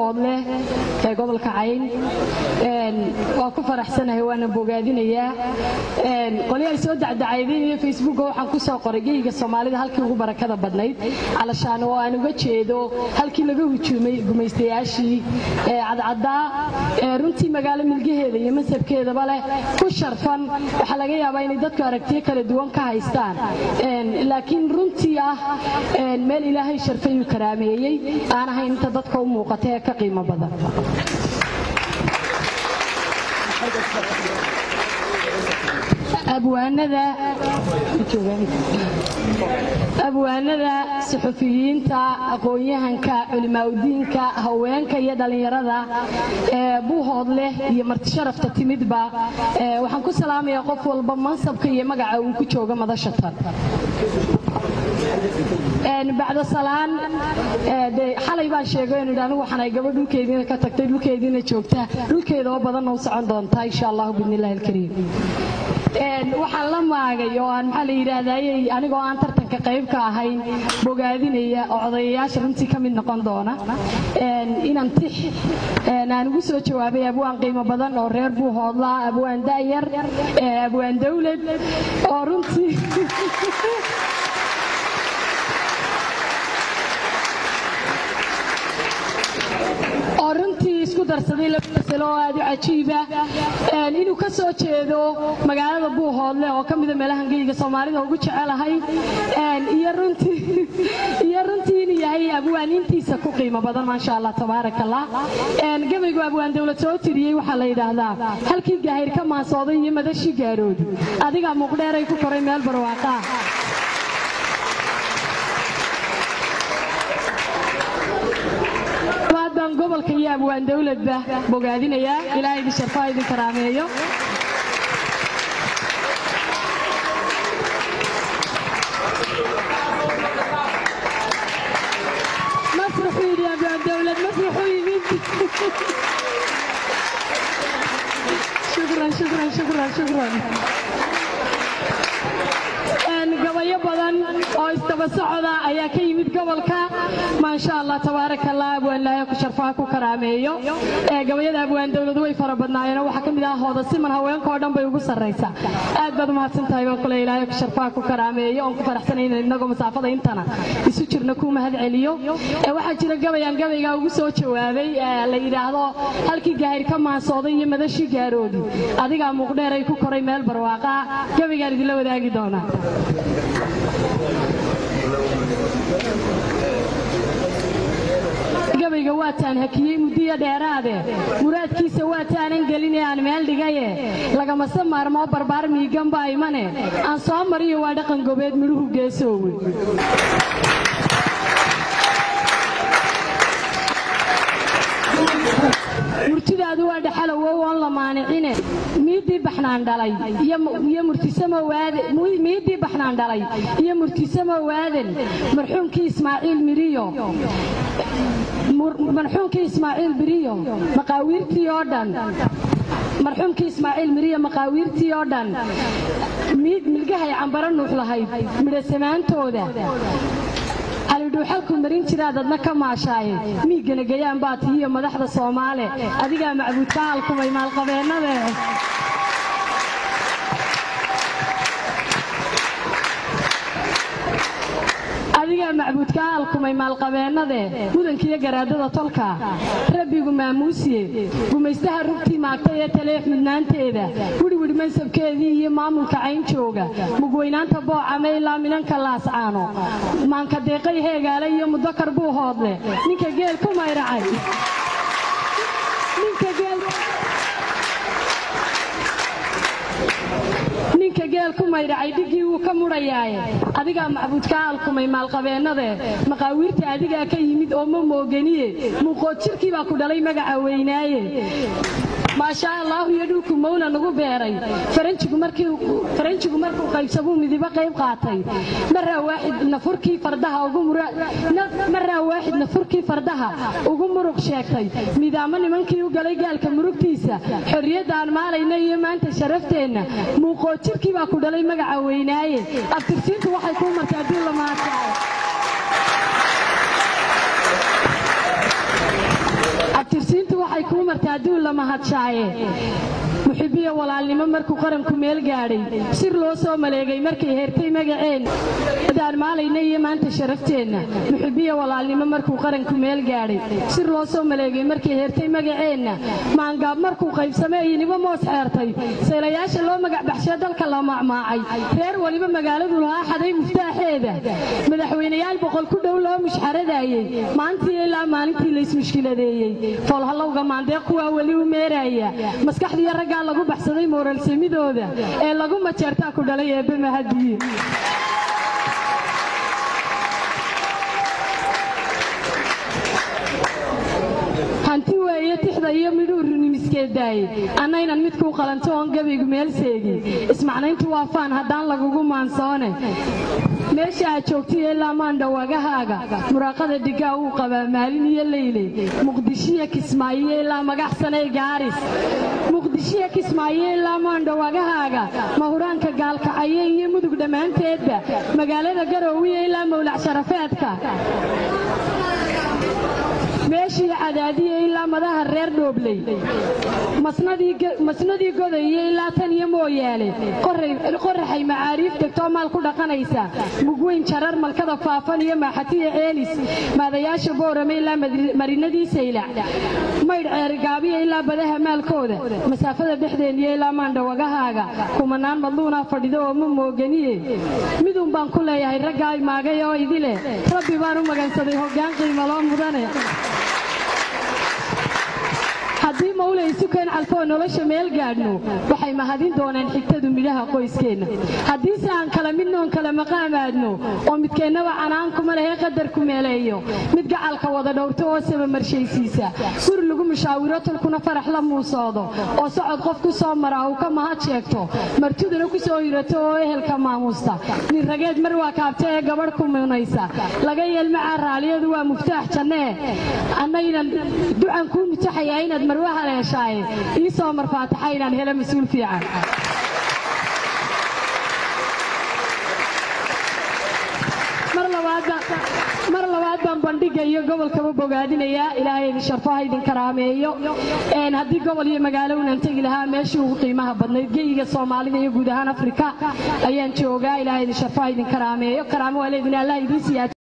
buuhoodle ee gobolka cayn waa ku faraxsanahay waana bogaadinayaa qoli ay soo dacdacaydeen iyo facebooka waxaan ku soo qoray geyga soomaalida halkii ugu barakada badnayd calashaan oo aan uga jeedo halkii laga hujuumay gumaystayaashii cadcaddaa ee runtii magaalo milgaheeda iyo masabkeedaba leh ku sharfan waxaa laga yaabaa inay dadku aragtiyo kala duwan ka haystaan laakiin runtii ah meel ilaahay sharfay uu karaameeyey aan ahayn inta dadka u muuqata ee ka qiimo badan abwaanada suxufiyiinta aqoon-yahanka culimaaudiinka haweenka iyo dhallinyarada ee buuhood leh iyo martisharafta timidba waxaan ku salaamayaa qof walba mansabka iyo magaca uu ku joogo madashatan bacda salaan xalay baan sheego inu idhi anigu waxaan ay gabadh dhulkeediina ka tagtay dhulkeediina joogta dhulkeeda oo badanna u socon doontaa insha allahu biidni illahi alkariim waxaan la maagay oo aan maxaa la yidhaahdaayey anigoo aan tartanka qayb ka ahayn bogaadinaya oo odayayaasha runtii ka mid noqon doona inaan tix aan ugu soo jawaabay abwaan qiimo badan oo reer buu hoodlaa abwaan da'yar abwaan dawlad oo runtii oo runtii isku darsaday laba masalo oo aad u cajiiba inuu ka soo jeedo magaalada buuhoodle oo ka mida meelahan geyga soomaalida ugu jecelahay iyo runtii inuu yahay abwaaniintiisa ku qiimo badan maasha allah tabaaraka allah gabaygu abwaan dawlad soo tiriyey waxaa la yidhaahdaa halkii gaahir ka maansooday iyo madashii gaaroodu adigaa muuqdheeray ku koray meel barwaaqaa baan gobolka iyo abwaan dawladba bogaadinayaa ilaahay idin sharfaa idin karaameeyo masraxuu yidhi abwaan dawlad masraxuu yimid shukran shukran shukran shukran gabayo badan oo isdaba socda ayaa ka yimid gobolka maasha allah tabaaraka allah abwaan ilaahay ku sharfaha ku karaameeyo gabayada abwaan dawladu way fara badnaayeen waxaa ka mid ah hooda siman haweenka oo dhan bay ugu sarraysaa aad baad umahadsan tahay baan kule ilaahay ku sharfaha ku karaameeyo oon ku faraxsanay inaan inagoo masaafada intana isu jirna kuu mahad celiyo waxaa jira gabayaan gabaygaa ugu soo jawaabay la yidhaahdo halkii gaahir ka maansooday iyo madashii gaaroodi adigaa muuqdheeray ku koray meel barwaaqa gabaygaan idinla wadaagi doonaa gabayga waataan hakiyey muddiyo dheeraade muraadkiisa waataanan gelin ee aan meel dhigaye lagamase maarmoo barbaar miigan baa imane aan soo mariyo waa dhaqan gobeed midhuhu geesoowe murtidaadu waa dhaxalowow oon la maanicine miiddii baxnaan dhalay iyo murtisammiiddii baxnaan dhalay iyo murtisamo waaden marxuumkii ismaaciil miriyo marxuumkii ismaaciil biriyo maqaawiirtii oo dhan marxuumkii ismaaciil miriyo maqaawiirtii oo dhan milgahay cambaro nuux lahayd midhasamaantooda alidhuuxalku marin jiraad adna ka maashaaye miigana gayaan baa tihiyo madaxda soomaale adigaa macbuudka halkumay maalqabeennade adigaa macbuudka halkumay maalqabeennade mudankiiyo garaadada tolka rabbigu maamuusiye gumaystaha rugtii maagtay ee taleex midnaanteeda widhwidh mansabkeedii iyo maamulka cayn jooga mugweynaanta boocame ilaa minanka laascaano maanka deeqay heegaale iyo mudakar buu hoodle ninka geel ku mayracay ninka geel ku maydhacay dhiggii wuu ka mudhayaaye adigaa macbuudka alkumay maalqabeennade maqaawiirta adigaa ka yimid oo ma mooganiye muuqood jirkii baa ku dhalay magaca weynaaye maashaa allaahu iyo dhulku mawla nagu beeray faranjigu markuu qaybsamuu midibo qayb qaatay maraa waaxidna furkii fardaha ugu muruq sheegtay midaamo nimankii u galay gaalka murugtiisa xorriyadda aan maalayna iyo maanta sharafteenna muuqood jirkii baa ku dhalay magaca weynaaye abtirsiintu waxay kuu martay haddii la maadkaayo la mahadshaaye muxibiya walaalnimo markuu qaranku meel gaadhay sir loo soo maleegay markay heertay magaceen adaan maalayna iyo maanta sharafteenna muxibiya walaalnimo markuu qaranku meel gaadhay sir loo soo maleegay markay heertay magaceenna maangaab markuu qaybsamay iniba moos xeertay saylayaasha loo magacbaxshee dalka la macmaacay reer waliba magaaladu lahaa xaday muftaaxeeda madaxweynayaal boqol ku dhow loo mushxaradaayey maantii ilaa maalintii laysmushkiladeeyey foolhallowga maandeeq kuwaa weli u meeraaya maskaxdiiyo raggaa lagu baxsaday mooraalsamidooda ee lagu majeertaa ku dhalay eebbe mahadiye hanti weeye tixda iyo midhuu runimiskeedaaye annaynan midkuu qalanto oon gabaygu meel seegin ismacnayntu waa faan haddaan lagugu maansoone meesha aad joogtay ilaa maandhawagahaaga muraaqada dhigaa wuu qabaa maalin iyo leyle muqdishiya kismaayo ilaa magaxsanay gaaris muqdishiya kismaayo ilaa maandhawagahaaga mahuraanka gaalkacaye iyo mudug dhammaanteedba magaalada garoowiya ilaa mawlac sharafeedka meeshii cadaadiya ilaa madaha reer dhoobley masnadii godayo ilaa tan iyo mooyaale qoraxay macaariif degtoo maal ku dhaqanaysa mugweyn jarar malkada faafan iyo maaxatiya ceelis maadayaasha boorame ilaa marinadii saylac maydh ceerigaabiya ilaa badaha maalkooda masaafada dhexdeeniyo ilaa maandhawagahaaga kumanaan madluunaa fadhido oo ma mooganiye midun baan ku leeyahay raggaa maagay oo idile rabbi baan u magansaday hoggaan qiimaloo mudane haddii mawle isukeen calfoo nolosha meel gaadhno waxay mahadin doonaan xigtadu midhaha qoyskeenna haddiise aan kala midnoon kala maqaamaadno oo midkeennaba canaankuma lehee qadarku meeleeyo mid gacalka wada dhowrto oo saba marshaysiisa guri lagu mushaawiro tolkuna farax la muusoodo oo socod qof ku soo maraa uu ka mahad sheegto martiduna ku soo hirato oo ehelka maamuusta nin rageed mar waa kaabta ee gabadh ku munaysa laga yeelmacaa raaliyadu waa muftaax jannee annaynan ducan kuu mutaxayaa inaad marwa haleeshaaye ii soo marfaataxa inaan helo mas-uul fiican mar labaad baan bandhiga iyo gobolkaba bogaadinayaa ilaahay idin sharfaha idin karaameeyo haddii gobol iyo magaalo unan tegi lahaa meeshii ugu qiimaha badnayd geyiga soomaalida iyo guud ahaan afrika ayaan joogaa ilaahay idin sharfaha idin karaameeyo karaamo waa leedin allah idiin siyaad